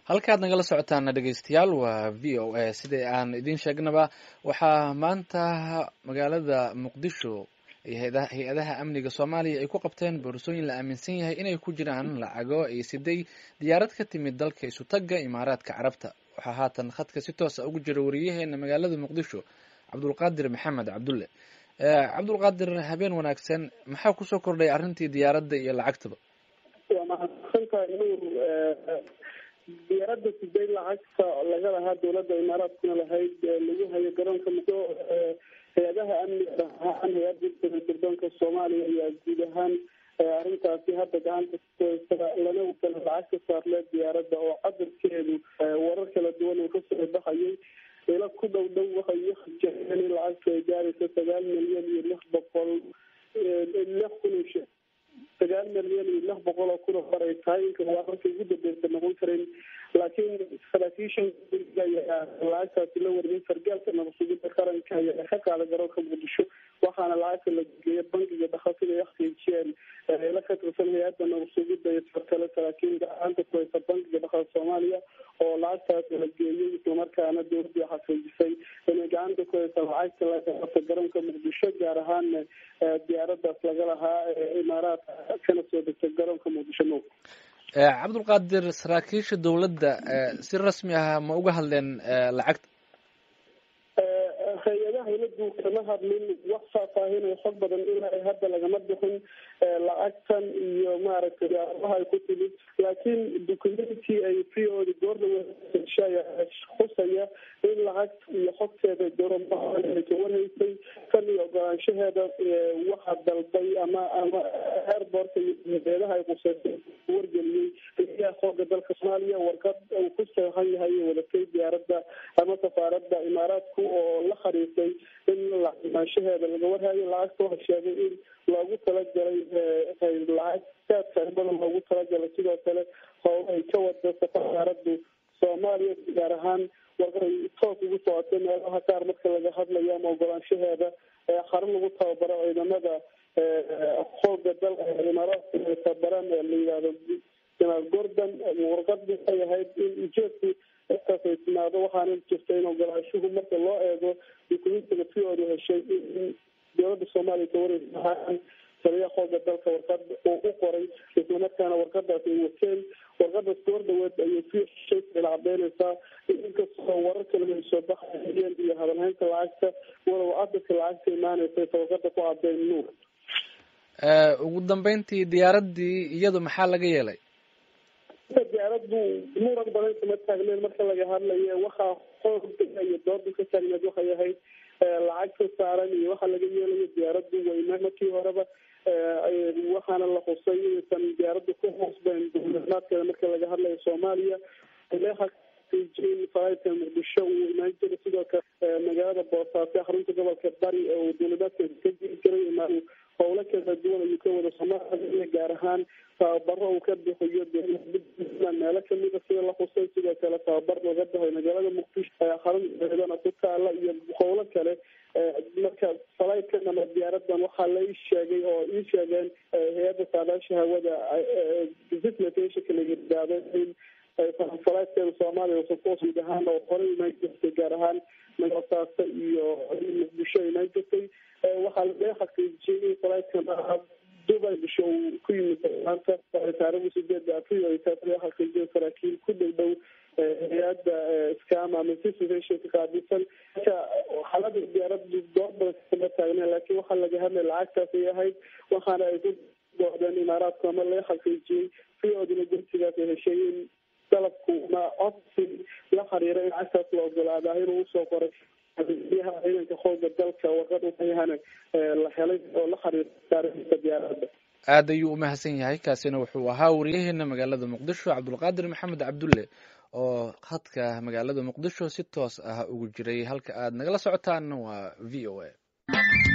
halkaad nagala socotaan dhegeystayaal waa v o a sidai aan idiin sheegnaba waxaa maanta magaalada muqdisho hay-adaha amniga soomaaliya ay ku qabteen boorsooyin la aaminsan yahay inay ku jiraan lacago ay siday diyaarad ka timid dalka isutagga imaaraadka carabta waxaa haatan khadka si toosa ugu jira wariyaheena magaalada muqdisho cabdulqaadir maxamed cabdulle cabdulqaadir habeen wanaagsan maxaa kusoo kordhay arrintii diyaaradda iyo lacagtaba waa mahadsantahay nuur diyaaradda siday lacagta laga lahaa dowladda imaaraadkuna lahayd lagu hayo garoonka mudo hay-adaha amniga ahaan hay-adda sirdoonka soomaaliya ayaa guud ahaan arrintaasi hadda gacanta kuhaysa lana wadana lacag ka saarlee diyaaradda oo cadarkeedu warar kala duwan uu kasoo baxayay ila ku dhow dhow waxay uhajeeen in lacagta ay gaaraysa sagaal milyan iyo lix boqol lix kun sagaal milyan iyo lix boqol oo kun oo hor ay tahay inka wararka ugu dambeysa noqon karin laakiin saraakiishan ayaa lacagtaasi la wariyay sargaalka nabadsugida qaranka ayaa ka qaada garoonka muqdisho waxaana lacagta la geeya bangiga dhakhaatiga ay xaqiijiyeen la ka tirsan hay-adda nabadsugida iyo sarkale saraakiin gacanta ku haysa bangiga dhaqaal soomaaliya oo lacagtaas la geeyey islamarkaana dowladii xaqiijisay inay gacanta ku haysa lacagta laga qabta garoonka muqdisho gaar ahaan diyaaradaas laga lahaa imaaraadka kana soo degta garoonka muqdisho mo cabdulqaadir saraakiisha dowladda si rasmi ah ma uga hadleen lacagta hay-adaha dowladdu kama hadlin wax faahfaahinay xog badan ilaa hadda lagama bixin lacagtan iyo maaragtay yaabaha ay ku timid laakiin documenty ay v o da goordhaweya khusaya in lacagta iyo xogteeda dowlada ka warhaysay kan iyo ogolaanshaheeda waxaa dalbay ama ama airbortka iyo hay-adaha ay quseysay wargeliyey ayaa xooga dalka soomaaliya warqad uu ku seexan yahay wadatay diyaaradda ama safaaradda imaaraadku oo la xariisay in lacimaanshaheeda laga warhayo lacagta waxa sheegay in loogu talagalay lacag saadka badan loogu talagalay sidoo kale hoola ay ka wada safaaraddu soomaaliya gaar ahaan warqaday toos ugu socotay meelaha qaar marka laga hadlayo ama ogolaanshaheeda xarun lagu tababaro ciidamada xooga dalka imaaraadka ay tababaraan la yihahdo janaal gordon warqad waxay ahayd in ujeedku intaas ay timaado waxaana jirta in ogolaanshuhu marka loo eego dukumentiga fioodu heshay in dowladda soomaaliya ka wareysa taliya xooga dalka warqad uu u qoray islamarkaana warqadaas ay wateen warqadaas goor dhaweed ayay si heshay la cadeynaysaa inkastoo warar kale ay soo baxayeen iyo hadalhaynta lacagta walow cadadka lacagta imaanaysa warqada ku cadeyn nuur ugu dambeyntii diyaaraddii iyadu maxaa laga yeelay diyaaraddu muran badan kama taagneen marka laga hadlayo waxaa xooga iyo dooda ka taagneed waxay ahayd lacagta saaran iyo waxa laga yeelayo diyaaraddu weyna markii horeba waxaana la xusay inaysan diyaaraddu ku hoosbeyn duulimaadkeeda marka laga hadlayo soomaaliya in faaidka muqdisho uu imaan jiray sidoo kale magaalada boosaaso xarunta gobolka bari oo duulimaadkeeda ka jiri jiray imaan howlo kala duwan ayuu ka wada soomaaliya gaar ahaan tababaro uu ka bixiyo meelo kamida sida la xusay sidoo kale tababar laga baxay magaalada muqdisho xarunteedana ku taala iyo howlo kale marka falaytkan ama diyaaradan waxaa la ii sheegay oo ii sheegeen hay-adda saadaasha hawada visitationka la yidhaahdo in falaytkeeda soomaaliya guud ahaan oo horey imaan jirtay gaar ahaan nagosaaso iyo muqdisho imaan jirtay waxaa laga xaqiijiyey in falaytkan dubai bisho uu ku yimid maanta taarikhda sideeda april ay taas laga xaqiijiyay saraakiil ku dhow dhow hay-adda scam ama visitationka qaabilsan marka xaalada diyaaraddu door badan kama taagneen laakiin waxaa laga hadlay lacagtaas ay ahayd waxaana ay ku doodeen imaaraadku ama laga xaqiijiyey fiodina gursigaas ay heshay in dalabku ma codsi la xiriira in lacagtaas la ogolaadaa inuu usoo qoray yaha ciidanka xooga dalka warqad uayahana la helay oo la xiriira taariikhda diyaaradda aad ayuu umahadsan yahay kaasina wuxuu ahaa wariyaheena magaalada muqdisho cabdulqaadir maxamed cabdulle oo khadka magaalada muqdisho si toos ah ugu jiray halka aad nagala socotaan waa v o a